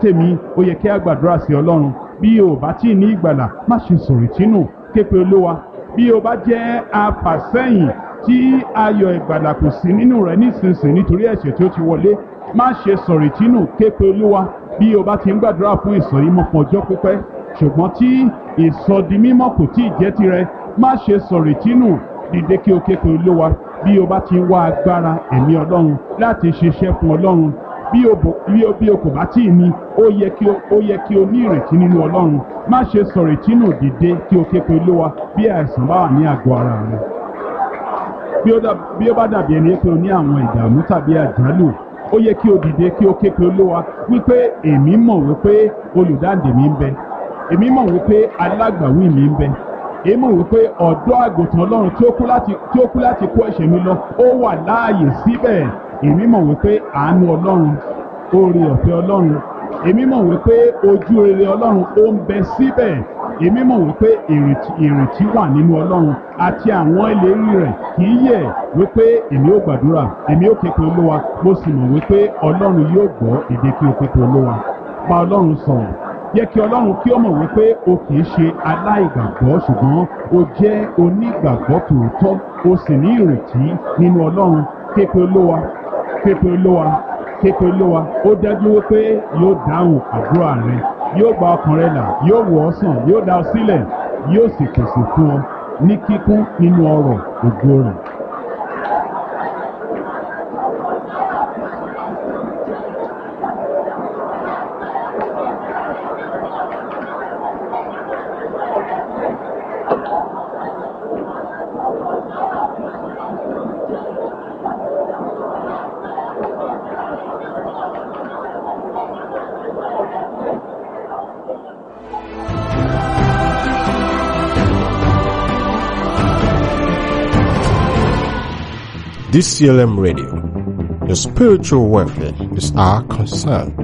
tèmi ó yẹ kí a gbàdúrà sí ọlọ́run bí o bá tí ì ní ìgbàlà má ṣe sọ̀rọ̀ ìtínú képe olówa bí o bá jẹ́ afàsẹ́yìn tí ayọ̀ ìgbàlà kò sí nínú rẹ nísinsìnyí nítorí ẹ̀ṣẹ̀ tí ó ti wọlé má ṣe sọ̀rọ̀ ìtínú képe olówa bí o bá ti ń gbàdúrà fún ìsọ̀rímọ́ fún ọjọ́ pípẹ́ ṣùgbọ́n tí ìsọdimímọ́ kò tí ì jẹ́ tirẹ̀ má ṣe sọ̀rọ̀ ìtínú dìde kí o képe olówa bí o bá ti ń wá agbára ẹ̀mí ọlọ́run láti ṣiṣẹ́ fún ọlọ́run bí o bò bí o bí o kò bá tí ì ní ó yẹ kí o ó yẹ kí o ní ìrètí nínú ọlọ́run má ṣe sọ̀rọ̀ ìtínú dìde kí o képe olówa bí àìsàn bá wà ní àgọ́ ara rẹ bí ó dà- bí ó bá dàbí ẹni pé o ní àwọn ìdààmú tàbí àjálù ó yẹ kí o dìde kí o ké pe olówa wípé èmi mọ̀ wípé olùdáǹdè mi ń bẹ èmi mọ̀ wípé alágbàwí mi ń bẹ èmi mọ̀ wípé ọ̀dọ́ àgùntàn ọlọ́run tí ó kú láti tí ó kú láti kó ẹ̀ṣẹ̀ mi lọ ó wà láàyè síbẹ̀ èmi mọ̀ wípé àánú ọlọ́run oore ọ̀fẹ́ ọlọ́run èmi mọ̀ wípé ojú rere ọlọ́run ó ń bẹ síbẹ̀ èmi mọ̀ wípé ìrètí ìrètí wà nínú ọlọ́run àti àwọn ìlérí rẹ̀ kì í yẹ̀ wípé èmi ó gbàdúrà èmi ó képe olówa mo sì mọ̀ wípé ọlọ́run yóò gbọ́ èdè kí o képe olówa bá ọlọ́run sọ̀rọ̀ yẹ kí ọlọ́run kí ó mọ̀ wípé o kì í ṣe aláìgbàgbọ́ ṣùgbọ́n o jẹ́ onígbàgbọ́ tòótọ́ o sì ní ìrètí nínú ọlọ́run képe olówa képe olówa képe olówa ó dájú wípé yóò dáhùn àdúrà rẹ yóò gba ọkàn rẹ là yóò wò ọ́ sàn yóò dá ọ sílẹ̀ yóò sì pèsè fún ọ ní kíkún nínú ọrọ̀ ògo rẹ̀. DCLM Radio. Your spiritual welfare is our concern.